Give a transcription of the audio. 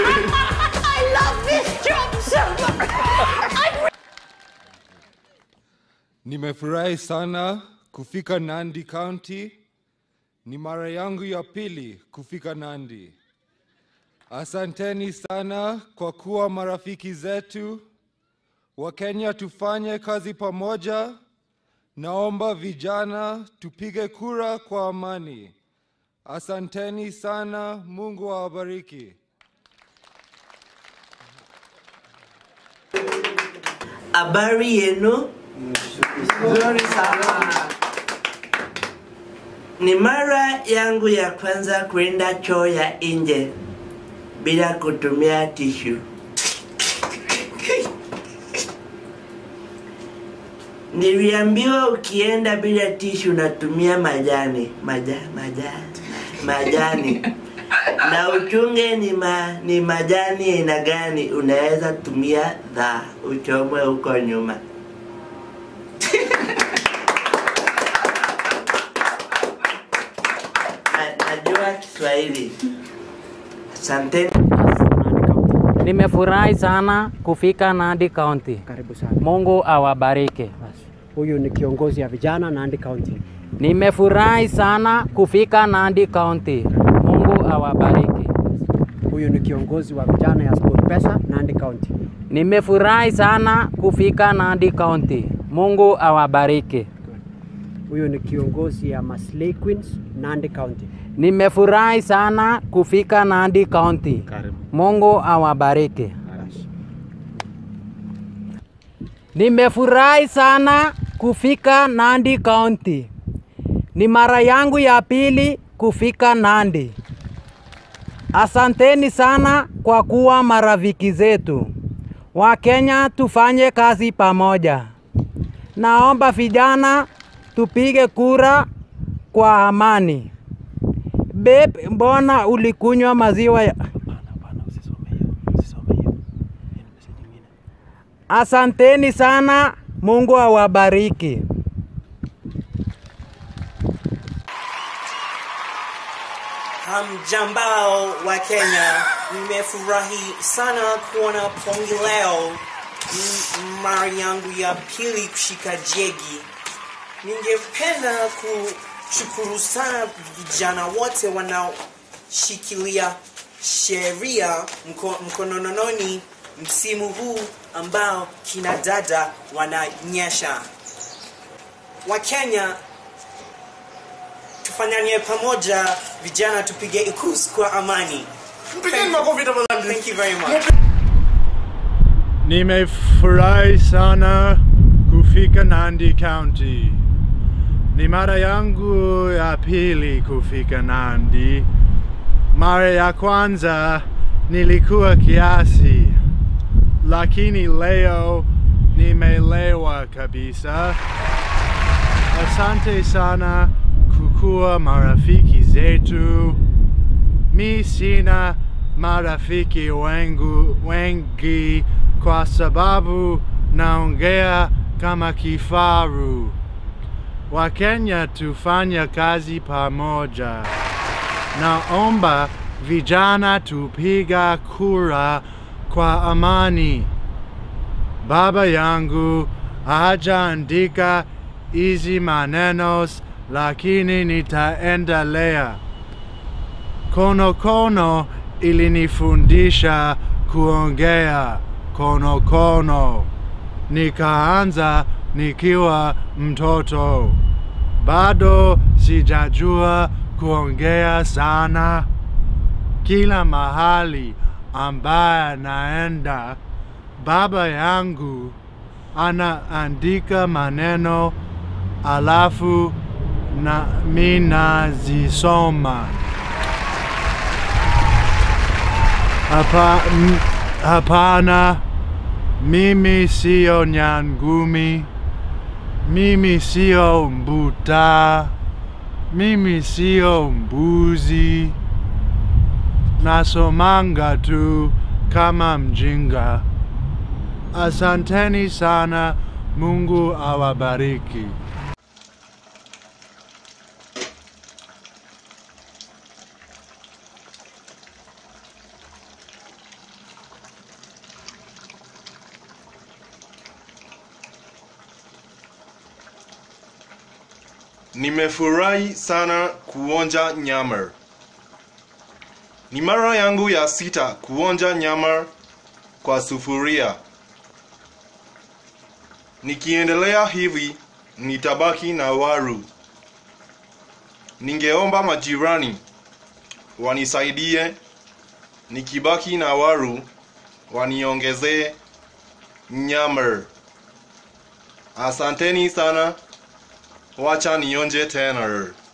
I love this job so much. I Nimefurahi sana kufika Nandi County. Ni mara yangu ya pili kufika Nandi. Asanteni sana kwa kuwa marafiki zetu. Wakenya tufanye kazi pamoja. Naomba vijana tupige kura kwa amani. Asanteni sana, Mungu awabariki. Habari yenu? Nzuri sana. Ni mara yangu ya kwanza kwenda choo ya nje bila kutumia tishu. Niliambiwa ukienda bila tishu unatumia majani maja, maja, majani na uchunge ni, ma, ni majani aina gani unaweza tumia dha uchomwe huko nyuma. Na- Najua Kiswahili. Asanteni. Nimefurahi sana kufika Nandi County. Karibu sana. Mungu awabariki. Basi. Huyu ni kiongozi ya vijana Nandi County. Nimefurahi sana kufika Nandi County. Mungu awabariki. Huyu ni kiongozi wa vijana ya SportPesa Nandi County. Nimefurahi sana kufika Nandi County. Mungu awabariki. Huyu ni kiongozi ya Maslay Queens Nandi County. Nimefurahi sana kufika Nandi County. Mungu awabariki. Nimefurahi sana kufika Nandi County. Ni mara yangu ya pili kufika Nandi. Asanteni sana kwa kuwa marafiki zetu. Wakenya tufanye kazi pamoja. Naomba vijana tupige kura kwa amani. Beb, mbona ulikunywa maziwa ya... Asanteni sana, Mungu awabariki. Hamjambao wa Kenya, nimefurahi sana kuona pongi leo. Ni mara yangu ya pili kushika jegi. Ningependa kushukuru sana vijana wote wanaoshikilia sheria mko, mkonononi msimu huu ambao kina dada wananyesha. Wakenya tufanyane pamoja, vijana tupige ikus kwa amani. Mpigeni makofi tafadhali. Thank you very much. Nimefurahi sana kufika Nandi County. Ni mara yangu ya pili kufika Nandi. Mara ya kwanza nilikuwa kiasi, lakini leo nimelewa kabisa. Asante sana kukuwa marafiki zetu. Mi sina marafiki wengu, wengi kwa sababu naongea kama kifaru. Wakenya tufanya kazi pamoja. Naomba vijana tupiga kura kwa amani. Baba yangu hajaandika hizi maneno, lakini nitaendelea. Kono kono ilinifundisha kuongea kono kono. Nikaanza nikiwa mtoto. Bado sijajua kuongea sana. Kila mahali ambaye naenda, baba yangu anaandika maneno alafu na mi nazisoma. Hapa, m- hapana, mimi sio nyangumi, mimi sio mbuta, mimi sio mbuzi, nasomanga tu kama mjinga. Asanteni sana, Mungu awabariki. Nimefurahi sana kuonja nyama. Ni mara yangu ya sita kuonja nyama kwa sufuria. Nikiendelea hivi nitabaki na waru. Ningeomba majirani wanisaidie nikibaki na waru waniongezee nyama. Asanteni sana. Wacha nionje tena.